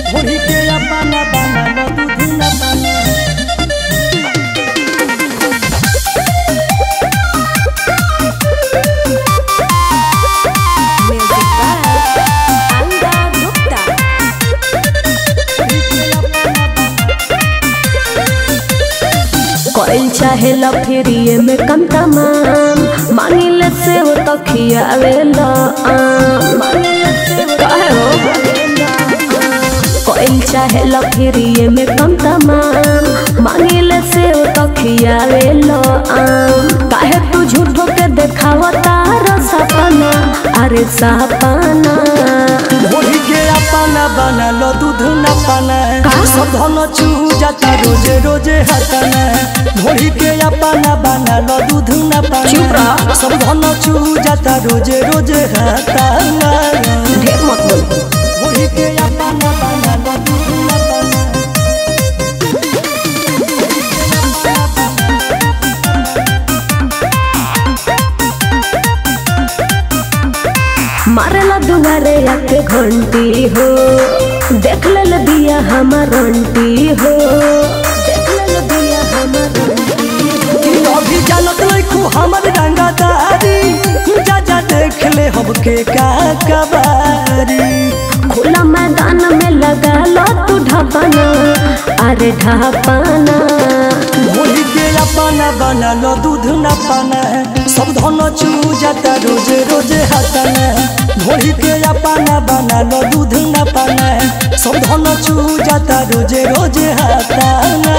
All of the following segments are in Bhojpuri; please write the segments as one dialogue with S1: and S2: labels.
S1: ढोली के अपना बना लो दूध न बना
S2: Music by Anga Gupta.
S3: कोई चाहे लफेरिए में कम तमाम मांगिले से हो तो खियावेला आम काहे हो कोई चाहे लफेरिए में कम तमाम मांगिले से हो तो खियावेला आम काहे तू झूठो के देखावता सपना अरे सपना
S1: ढोली के अपना बना लो दूध न पाना
S3: का?
S1: सब धन चू जाता रोजे रोजे हटना ढोली के अपना बना लो दूध न पाना
S3: चुप रह।
S1: सब धन चू जाता रोजे रोजे हटना
S3: ढेर मत बोल
S1: ढोली के अपना बना लो दूध न पाना
S3: मारेला दुनारे आके घंटी हो देख ले दिया हमार अंटी हो देख ले दिया हमार अंटी हो
S1: कि अभी जानत लइखू हमर रंगदारी जा जा देख ले हमके का कबारी
S3: खुला मैदान में लगा लो तू ढापना अरे ढापना
S1: ढोली के अपना बना लो दूध न पाना सब धन चू जाता रोजे रोजे हटना ढोली के अपना बना लो दूध न पाना सब धन चू जाता रोजे रोजे हटना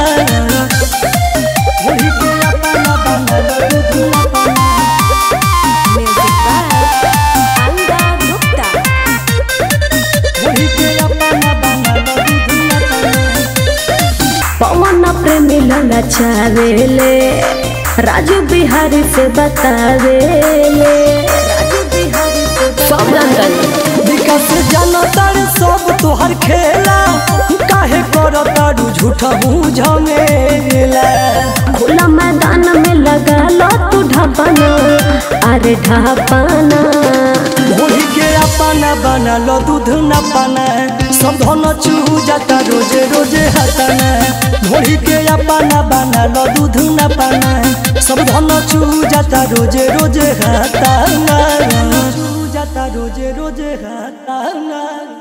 S1: ढोली के अपना बना लो दूध न पाना
S2: Music by Anga Gupta.
S1: ढोली के अपना बना लो दूध न पाना
S3: पवन प्रेमी लला चावेले राजू बिहारी से बतावेले राजू बिहारी से सब जानता
S1: विकास जानो तार सब तोहर खेला काहे करो तारू झूठा हूँ झमेला
S3: खुला मैदान में लगा लो तू ढापना अरे ढापना
S1: ढोली के अपना बना लो दूध न पाना सब धन चू जाता रोजे रोजे हटना ढोली के अपना बना लो दूध न पाना सब धन चू जाता रोजे रोजे हटना चू जाता रोजे रोजे हटना